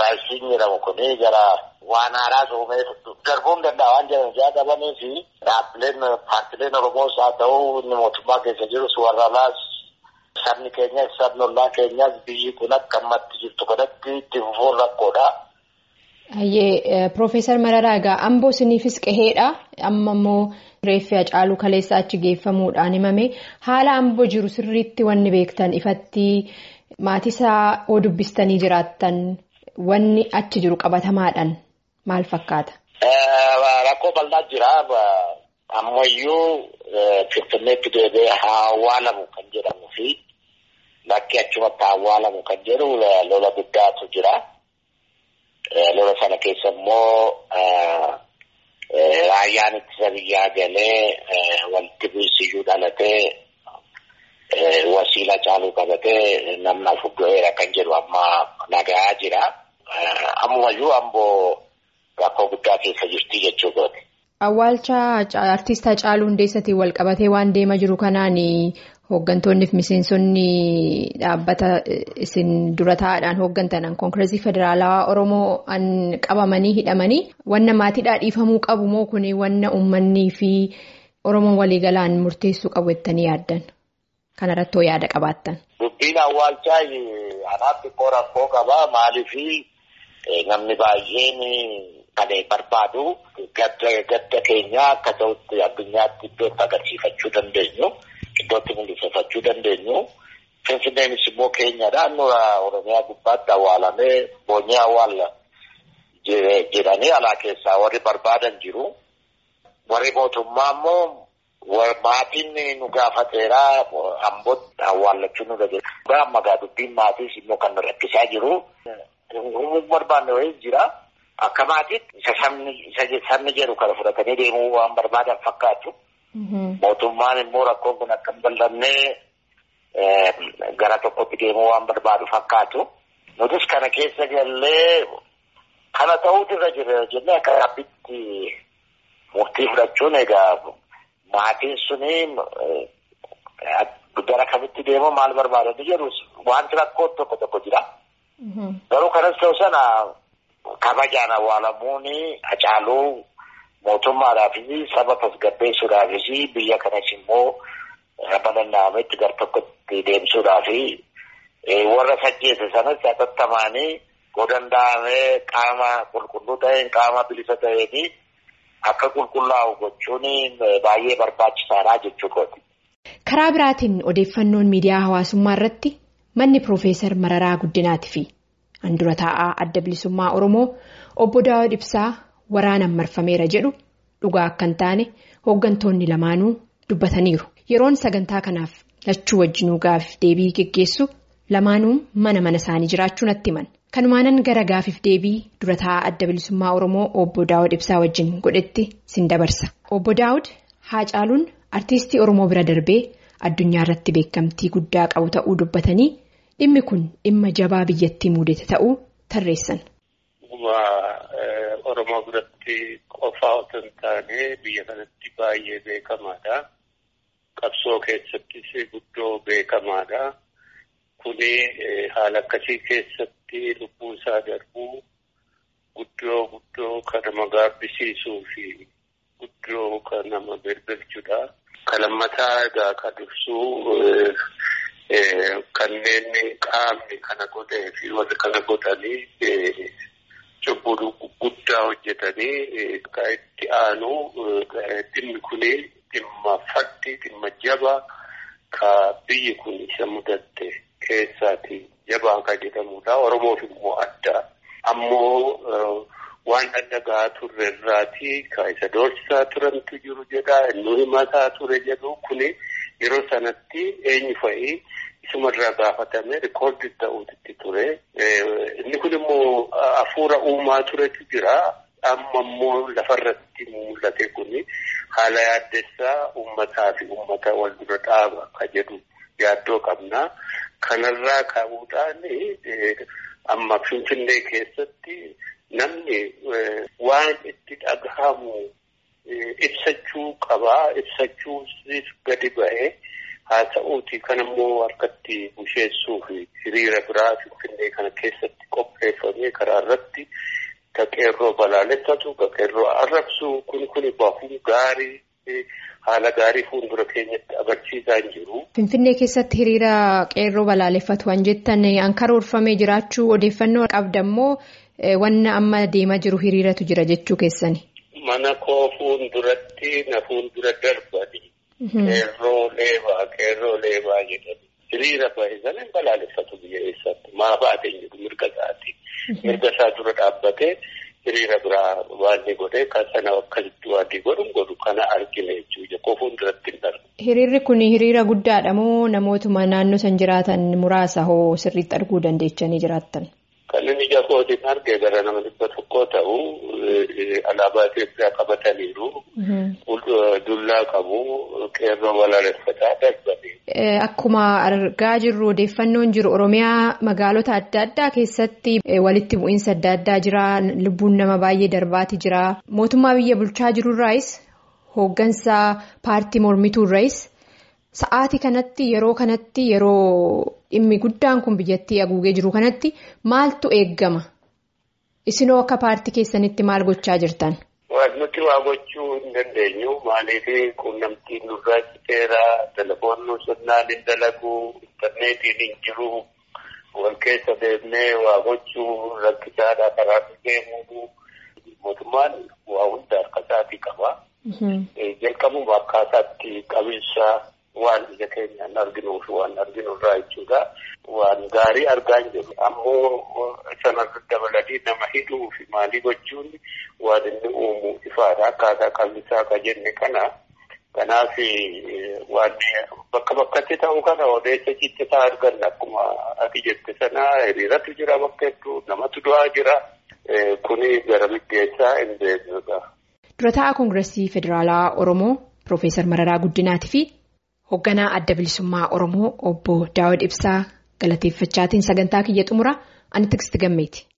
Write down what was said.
Federaalistiin jedhamu kuni gara waan haaraas uumee darbuu hin danda'a waan jedhan ijaa qabanii fi dhaabbileen paartileen Oromoos haa ta'u inni mootummaa keessa jirus warra alaas sabni keenyas sabni ollaa keenyas biyyi kun akka ammatti jirtu kanatti itti fufuun rakkoodha. Hayyee Piroofeesar Mararaa egaa amboo isiniifis qaheedha. Amma immoo reeffi Hacaaluu kaleessa achi geeffamuudhaan himame haala amboo jiru sirriitti wanni beektan ifatti maatiisaa oo dubbistanii jiraattan wanni achi jiru qabatamaadhaan maal fakkaata? Rakkoo bal'aa jira. Ammayyuu Finfinneetti deebi'ee haa awwaalamu kan jedhamuu fi bakki achumatti haa awwaalamu kan jedhu lola guddaatu jira. Lola sana keessa immoo raayyaan ittisa biyyaa galee walitti bu'iinsiyyuu dhalatee wasiila caaluu qabatee namni afur du'eera kan jedhu amma nagayaa jira. Ammumayyuu amboo rakkoo guddaa keessa jirti jechuudha. Awwaalcha artiist Hacaaluu Hundeessatiin wal qabatee waan deemaa jiru kanaan hooggantoonni fi miseensonni dhaabbata isin dura taa'aadhaan hooggantan koonkireesii federaalawaa Oromoo qabamanii hidhamanii wanna maatiidhaa dhiifamuu qabu moo kuni wanna uummanni fi Oromoon waliigalaan murteessuu qabu jettanii yaaddan? Kanarrattoo yaada qabaattan. Dubbiin awwaalchaa anaaf xiqqoo rakkoo qaba maaliif namni baay'een kan barbaadu gadda keenya akka ta'utti addunyaatti iddootti agarsiifachuu dandeenyu iddootti mul'ifachuu dandeenyu finfinneenis immoo keenyadha nura oromiyaa gubbaatti awwaalamee boonyee awwaala jedhanii alaa keessaa warri barbaadan jiru warri mootummaa immoo maatiin nu gaafateera ambootti awwaallachuu nu dhageessa. Amma gaa dubbiin maatiis immoo kan rakkisaa jiru. Uumuu barbaanne wayii jira. Akka maatiitti isa sabni jedhu kana fudhatanii deemuu waan barbaadan fakkaatu. Mootummaan immoo rakkoon kun akka hin bal'annee gara tokkotti deemuu waan barbaadu fakkaatu. Nutis kana keessa gallee kana ta'uutu irra jira jennee akka dhaabbitti murtii fudhachuun egaa maatiin suni gara kamitti deemu maal barbaadanii jedhu wanti rakkoo tokko tokko jira. Garuu kanas ta'u sana kabajaan awwaalamuun Hacaaluu mootummaadhaafis saba tasgabbeessuudhaafis biyya kanas immoo bal'inaametti gar tokkotti deemsuudhaaf warra sajjeesse sanas hatattamaanii godanda'amee qaama qulqulluu ta'een qaama bilisa ta'een akka qulqullaa'u gochuun baay'ee barbaachisaadha jechuudha. Karaa biraatiin odeeffannoon miidiyaa hawaasummaa irratti manni Piroofeesar Mararaa Guddinaatii fi handura taa'aa adda bilisummaa Oromoo obbo Daawud Ibsaa waraanaan marfameera jedhu dhugaa akka hin taane hooggantoonni lamaanuu dubbataniiru. Yeroon sagantaa kanaaf lachuu wajjinuu gaafif deebii geggeessu lamaanuu mana mana isaanii jiraachuu natti himan. Kanumaanan gara gaafiif deebii dura taa'aa adda bilisummaa Oromoo obbo Daawud Ibsaa wajjin godhetti sin dabarsa. Obbo Daawud Haacaaluun artiistii Oromoo bira darbee addunyaa irratti beekamtii guddaa qabu ta'uu dubbatanii dhimmi kun dhimma jabaa biyyattii mudate ta'uu tarreessan. Oromoo biratti qofaa otoo hin taane biyya kanatti baay'ee beekamaadha. Qabsoo keessattis guddoo beekamaadha. Kuni haala akkasii keessatti lubbuu isaa darbuu guddoo guddoo kan nama gaabbisiisuu fi guddoo kan nama birbirchudha. Kan lammataa egaa kan ibsuu kanneen qaamni kana godhee fi warri kana godhanii cubbuu guddaa hojjetanii kan itti aanu dhimmi kuni dhimma faddi dhimma jabaa ka biyyi kun isa mudatte keessaati jabaa kan jedhamudha. Oromoof immoo adda. Ammoo waan dhagahaa turre irraati ka isa doorsisaa turantu jiru jedha. Inni himataa ture jedhu kuni yeroo sanatti eenyu fa'ii isumarraa gaafatame rikoordi ta'uutti ture. Inni kun immoo hafuura uumaa turetu jira. Amma immoo lafarratti mul'ate kuni haala yaaddessaa uummataa fi uummata wal dura dhaaba ka jedhu yaaddoo qabna. Kanarraa ka'uudhaan amma Finfinnee keessatti namni waan itti dhagahamu ibsachuu qabaa. Ibsachuus gadi ba'ee Haa ta'uuti kan immoo harkatti busheessuu fi hiriira biraa Finfinnee kana keessatti qopheeffamee karaa irratti ka qeerroo balaaleffatu ka qeerroo arrabsu kun kun bahuu gaarii haala gaarii fuuldura keenyatti agarsiisaa hin jiru. Finfinnee keessatti hiriira qeerroo balaaleffatu waan jettan an karoorfamee jiraachuu odeeffannoo qabda immoo wanna amma deemaa jiru hiriiratu jira jechuu keessani. Mana koo fuulduratti na fuuldura darbani. Qeerroo leebaa qeerroo leebaa jedhani. Hiriira bahe sana hin balaaleffatu biyya eessatti maa baatee jiru mirga isaati. Mirga isaa dura dhaabbatee hiriira biraa waan ni godhee kan sana akkasitti waan ni godhu godhu kana argina jechuudha. Koo fuulduratti hin darbu. Hiriirri kun hiriira guddaadha moo namootuma naannoo san jiraatan muraasa hoo sirriitti arguu dandeechanii jiraattan? Kan inni ija kootiin arge gara nama dhibba tokkoo ta'u alaabaa Itoophiyaa qabataniiru. Dullaa qabu qeerroo balaaleffataa darbanii. Akkuma argaa jirru odeeffannoon jiru Oromiyaa magaalota adda addaa keessatti walitti bu'iinsa adda addaa jira. Lubbuun nama baay'ee darbaati jira. Mootummaa biyya bulchaa jirurraayis hooggansa paartii mormituurraayis sa'aatii kanatti yeroo kanatti yeroo dhimmi guddaan kun biyyattii haguugee jiru kanatti maaltu eeggama? Isinoo akka paartii keessanitti maal gochaa jirtan? Nuti waa gochuu hin dandeenyu. Maaliif quunnamtiin nurraa citeera, telefoonni sirnaan hin dalagu, intarneetiin hin jiru, wal keessa deemnee waa gochuu rakkisaadha karaa deemuu. Mootummaan waa hunda harka isaatii qaba. Jalqabuma akkaataatti qabiinsa waan ija keenyaan arginuu fi waan arginurraa jechuudha. Waan gaarii argaa hin jiru. Ammoo sanarra dabalatee nama hidhuu fi maalii gochuun waan inni uumu ifaadha. Akkaataa qabiinsaa akka jenne kana. Kanaaf waan bakka bakkatti ta'u kana odeessa ciccitaa arganna. Akkuma ati jette sana hiriiratu jira bakka hedduu namatu du'aa jira. Kuni gara biddeessaa hin beeknudha. Dura taa'aa Koongireesii Federaalaa Oromoo Piroofeesar Mararaa Guddinaatii fi hoogganaa adda bilisummaa Oromoo obbo Daawud Ibsaa galateeffachaatiin sagantaa kiyya xumura ani Tiksiti Gammeeti.